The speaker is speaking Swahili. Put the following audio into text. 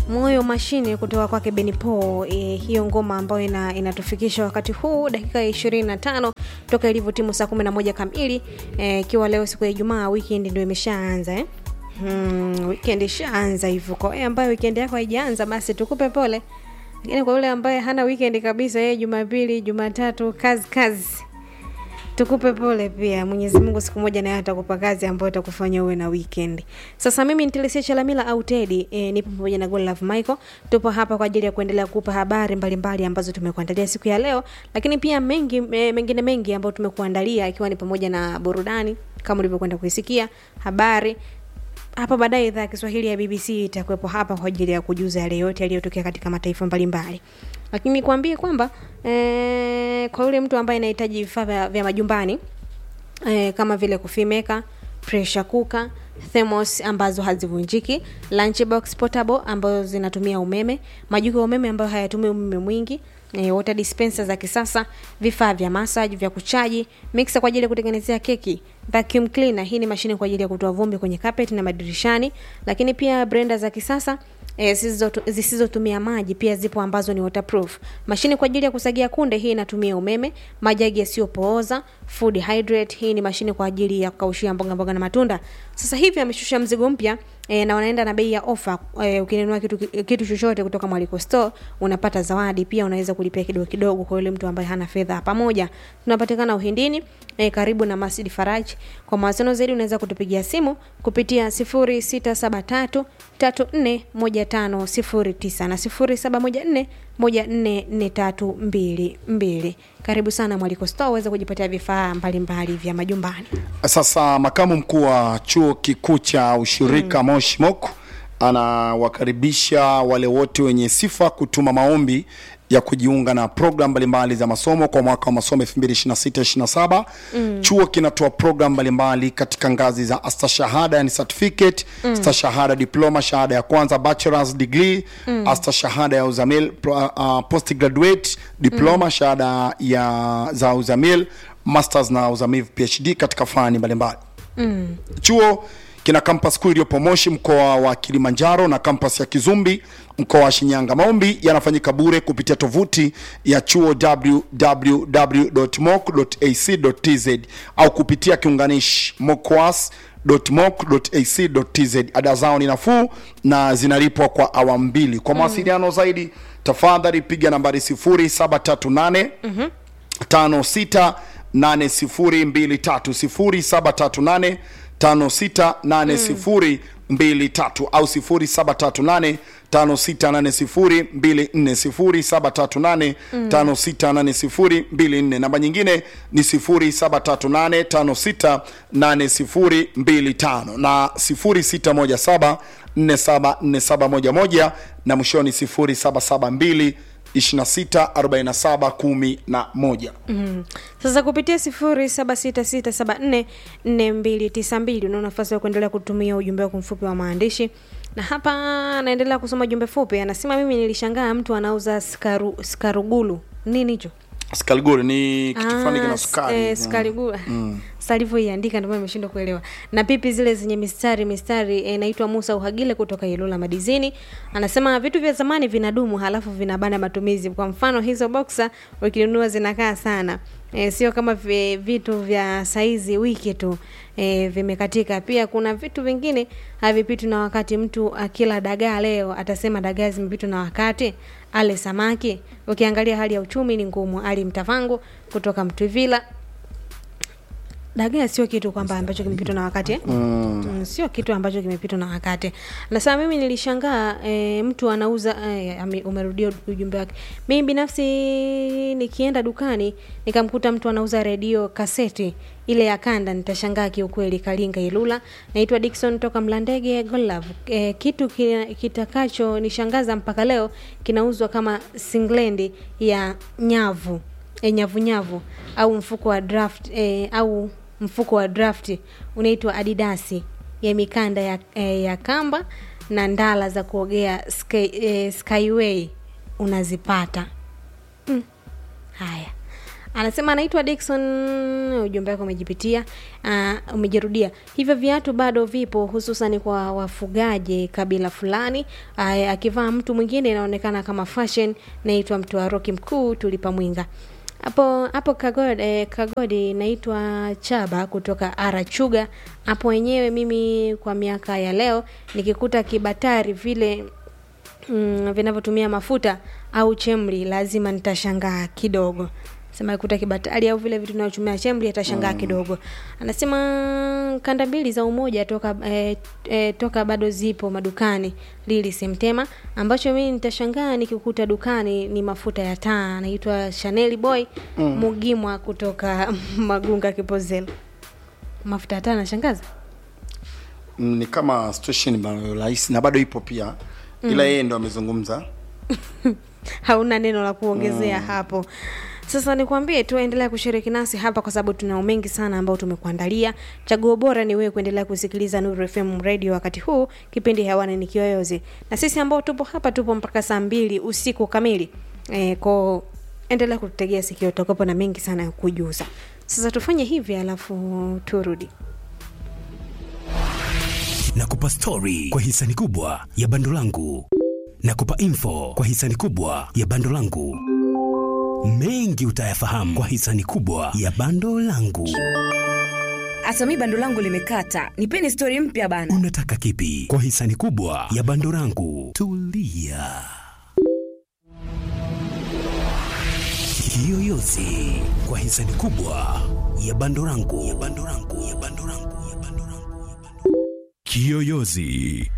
moyo mashine kutoka kwake benipo e, hiyo ngoma ambayo ina, inatufikisha wakati huu dakika ya ishirini na tano toka ilivyo timu saa kumi na moja kamili ikiwa e, leo siku ya ijumaa weekend ndio imeshaanza eh? hmm, weekend ishaanza hivyo kwa wewe ambaye weekend yako haijaanza basi tukupe pole lakini kwa yule ambaye hana weekend kabisa yeye jumapili jumatatu kazi kazi tukupe pole pia mwenyezi mungu siku moja naye atakupa kazi ambayo itakufanya uwe na weekend sasa mimi nitelesia chalamila au tedi e, nipo pamoja na Godlove michael tupo hapa kwa ajili ya kuendelea kupa habari mbalimbali mbali ambazo tumekuandalia siku ya leo lakini pia mengi e, mengine mengi ambayo tumekuandalia ikiwa ni pamoja na burudani kama ulivyokwenda kuisikia habari hapa baadaye idhaa ya kiswahili ya bbc itakuwepo hapa kwa ajili ya kujuza yale yote yaliyotokea katika mataifa mbalimbali lakini nikwambie kwamba e, kwa yule mtu ambaye anahitaji vifaa vya, vya majumbani e, kama vile kufimeka pressure cooker thermos ambazo hazivunjiki lunchbox portable ambazo zinatumia umeme majiko ya umeme ambayo hayatumii umeme mwingi e, water dispenser za kisasa vifaa vya massage vya kuchaji mixer kwa ajili ya kutengenezea keki vacuum cleaner hii ni mashine kwa ajili ya kutoa vumbi kwenye carpet na madirishani lakini pia blender za kisasa E, zisizotumia maji pia zipo ambazo ni waterproof mashine kwa ajili ya kusagia kunde hii inatumia umeme majagi yasiyopooza food hydrate hii ni mashine kwa ajili ya kukaushia mboga mboga na matunda sasa hivi ameshusha mzigo mpya e, na wanaenda na bei ya ofa e, ukinunua kitu, kitu chochote kutoka mwaliko store unapata zawadi pia unaweza kulipia kidogo kidogo kwa yule mtu ambaye hana fedha pamoja tunapatikana uhindini e, karibu na masjid faraj kwa mawasiliano zaidi unaweza kutupigia simu kupitia 0673 341509 na 0714 144322 karibu sana mwaliko store uweze kujipatia vifaa mbalimbali vya majumbani Sasa makamu mkuu wa chuo kikuu cha ushirika mm. Moshi Mok anawakaribisha wale wote wenye sifa kutuma maombi ya kujiunga na program mbalimbali za masomo kwa mwaka wa masomo 2026-27. Mm. Chuo kinatoa program mbalimbali katika ngazi za astashahada yani certificate, mm. stashahada diploma, shahada ya kwanza bachelor's degree, mm. astashahada ya uzamil uh, postgraduate diploma, mm. shahada ya za uzamil, masters na uzamivu PhD katika fani mbalimbali. Mm. Chuo kina kampas kuu iliyopo Moshi mkoa wa Kilimanjaro na kampas ya Kizumbi mkoa wa Shinyanga. Maombi yanafanyika bure kupitia tovuti ya chuo www.moc.ac.tz au kupitia kiunganishi mocwas moc.ac.tz. Ada zao ni nafuu na zinalipwa kwa awamu mbili. Kwa mawasiliano mm. zaidi tafadhali piga nambari 0738 mm-hmm. 56 8023 0738 568023 au 0738 568024 0738 namba nyingine ni 0738 568025 na 0617 474711 na mwishoni 0772 264711 mm. sasa kupitia 0766744292 una nafasi ya kuendelea kutumia ujumbe wako mfupi wa maandishi na hapa anaendelea kusoma jumbe fupi anasema mimi nilishangaa mtu anauza skaru, skarugulu nini hicho skarugulu ni kitu fulani kina sukari eh, skarugulu mm. salivyoiandika ndio imeshindwa kuelewa na pipi zile zenye mistari mistari inaitwa e, Musa Uhagile kutoka Ilula Madizini anasema vitu vya zamani vinadumu halafu vinabana matumizi kwa mfano hizo boxer ukinunua zinakaa sana e, sio kama vi, vitu vya saizi wiki tu e, vimekatika pia kuna vitu vingine havipitwi na wakati mtu akila dagaa leo atasema dagaa zimepitwa na wakati ale samaki ukiangalia hali ya uchumi ni ngumu ali mtavangu kutoka mtwivila dagaa sio kitu kwamba ambacho kimepitwa na wakati eh? mm. Mm, sio kitu ambacho kimepitwa na wakati nasema mimi nilishangaa e, mtu anauza e, umerudia ujumbe wake mimi binafsi nikienda dukani nikamkuta mtu anauza redio kaseti ile ya kanda nitashangaa kiukweli kalinga ilula naitwa dikson toka mlandege golove e, kitu kitakacho nishangaza mpaka leo kinauzwa kama singlendi ya nyavu e, nyavunyavu au mfuko wa draft e, au mfuko wa draft unaitwa adidasi ya mikanda ya, e, ya kamba na ndala za kuogea sky, e, skyway unazipata mm. haya anasema anaitwa Dickson, ujumbe wake umejipitia, uh, umejirudia. Hivyo viatu bado vipo, hususan kwa wafugaji kabila fulani. Uh, akivaa mtu mwingine inaonekana kama fashion. Naitwa mtu wa Roki mkuu, tulipa mwinga hapo hapo Kagodi, eh, Kagodi naitwa Chaba kutoka Arachuga. Hapo wenyewe mimi kwa miaka ya leo nikikuta kibatari vile mm, vinavyotumia mafuta au chemri lazima nitashangaa kidogo sema kuta kibatari au vile vitu vinavyotumia chemri atashangaa mm. kidogo anasema kanda mbili za umoja toka eh, eh, toka bado zipo madukani lili semtema ambacho mimi nitashangaa nikikuta dukani ni mafuta ya taa anaitwa Chanel boy mm. mugimwa kutoka magunga kipozelo mafuta ya taa nashangaza Mm, ni kama situation ambayo rahisi na bado ipo pia ila yeye ndo amezungumza hauna neno la kuongezea mm. hapo sasa nikwambie tu endelea kushiriki nasi hapa kwa sababu tunao mengi sana ambao tumekuandalia chaguo bora ni wewe kuendelea kusikiliza nuru fm radio wakati huu kipindi hewani ni kiyoyozi na sisi ambao tupo hapa tupo mpaka saa mbili usiku kamili e, ko endelea kututegea sikio tutakuwepo na mengi sana ya kujuza sasa tufanye hivi alafu turudi nakupa stori kwa hisani kubwa ya bando langu nakupa info kwa hisani kubwa ya bando langu mengi utayafahamu kwa hisani kubwa ya bando langu hata mi bando langu limekata nipeni stori mpya bana unataka kipi kwa hisani kubwa ya bando langu tulia kiyoyozi kwa hisani kubwa ya bando langu ya bando langu ya bando langu ya bando langu ya bando langu kiyoyozi